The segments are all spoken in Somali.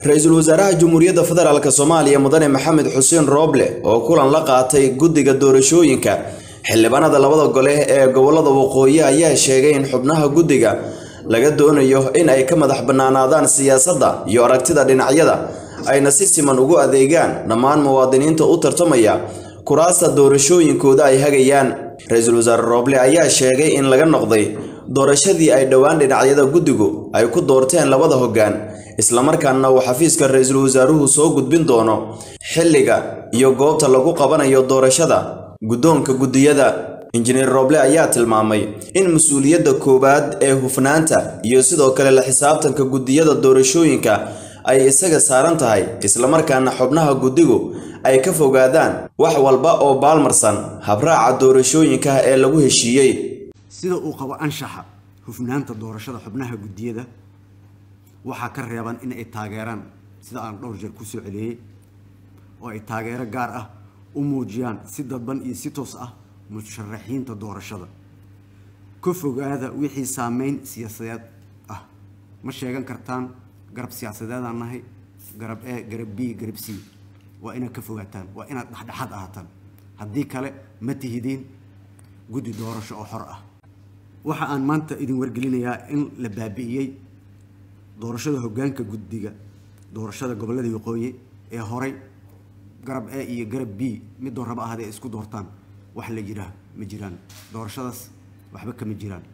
ra-iisul wasaaraha jamhuuriyadda federaalk soomaaliya mudane maxamed xuseen rooble oo kulan la qaatay guddiga doorashooyinka xildhibaanada labada gole ee gobolada waqooyi ayaa sheegay in xubnaha guddiga laga doonayo in ay ka madax bannaanaadaan siyaasadda iyo aragtida dhinacyada ayna si siman ugu adeegaan dhammaan muwaadiniinta u tartamaya kuraasta doorashooyinkooda ay hagayaan ra-iisul wasaare rooble ayaa sheegay in laga noqday doorashadii ay dhowaan dhinacyada guddigu ay ku doorteen labada hoggaan islamarkaana uu xafiiska ra-iisul wasaaruhu soo gudbin doono xilliga iyo goobta lagu qabanayo doorashada guddoonka guddiyada injineer rooble ayaa tilmaamay in mas-uuliyadda koowaad ee hufnaanta iyo sidoo kale la xisaabtanka guddiyada doorashooyinka ay isaga saaran tahay islamarkaana xubnaha guddigu ay ka fogaadaan wax walba oo baalmarsan habraaca doorashooyinka ee lagu heshiiyey sida uu qabo anshaxa hufnaanta doorashada xubnaha guddiyada waxaa ka reeban in ay taageeraan sida aan dhowr jeer kusoo celiyey oo ay taageero gaar ah u muujiyaan si dadban iyo si toos ah musharaxiinta doorashada ka fogaada wixii saameyn siyaasadeed ah ma sheegan kartaan garab siyaasadeedaan nahay garab e garab b garab c waa inaad ka fogaataan waa inaad dhexdhexaad ahaataan haddii kale ma tihidiin guddi doorasho oo xor ah waxa aan maanta idin wargelinayaa in la baabi'iyey doorashada hoggaanka guddiga doorashada gobollada waqooyi ee horay garab e iyo garab b midoo raba ahadee isku doortaan wax la jiraa ma jiraan doorashadaas waxba kama jiraan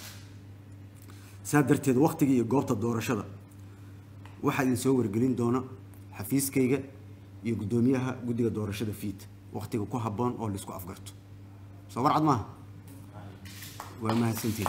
saa darteed wakhtiga iyo goobta doorashada waxaa idin soo wargelin doona xafiiskayga iyo guddoomiyaha guddiga doorashada fiid wakhtiga ku habboon oo laisku afgarto soo warcad maaha waa mahadsantiin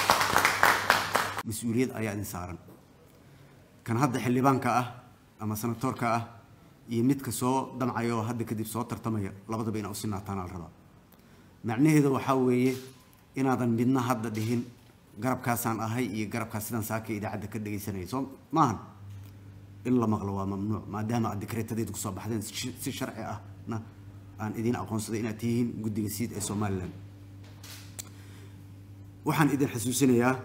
mas-uuliyad ayaa idin saaran kan hadda xildhibaanka ah ama sanatoorka ah iyo midka soo damcaya oo hadda kadib soo tartamaya labadaba inaa u sinaataan al rabaa macnaheeda waxaa weeye inaadan midna hadda dhihin garabkaasaan ahay iyo garabkaas sidaan saaka idaacadda ka dhegaysanaya soo maahan in la maqlo waa mamnuuc maadaama aad dikreetadeed kusoo baxdeen si sharci ahna aan idiin aqoonsaday inaad tihiin guddiga siid ee somalilan waxaan idin xasuusinayaa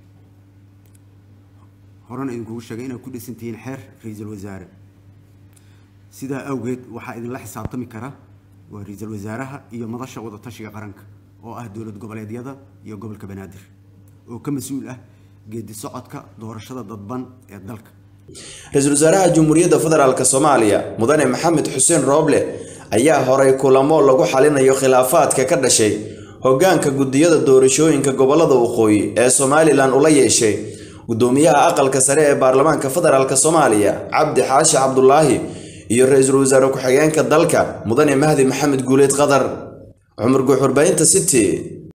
horena idinkugu sheegay inaad ku dhisan tihiin xeer ra-iisul wasaare sidaa awgeed waxaa idinla xisaabtami kara waa ra-iisul wasaaraha iyo madasha wadatashiga qaranka oo ah dowlad goboleedyada iyo gobolka banaadir oo ka mas-uul ah geedi socodka doorashada dadban ee dalka ra-iisul wasaaraha jamhuuriyadda federaalk soomaaliya mudane maxamed xuseen rooble ayaa horay kulamo lagu xalinayo khilaafaadka ka dhashay hoggaanka guddiyada doorashooyinka gobolada waqooyi ee somalilan ula yeeshay guddoomiyaha aqalka sare ee baarlamaanka federaalk soomaaliya cabdi xaashi cabdulaahi iyo ra-iisul wasaare ku-xigeenka dalka mudane mahdi maxamed guuleed qadar cumar guuxurbaynta city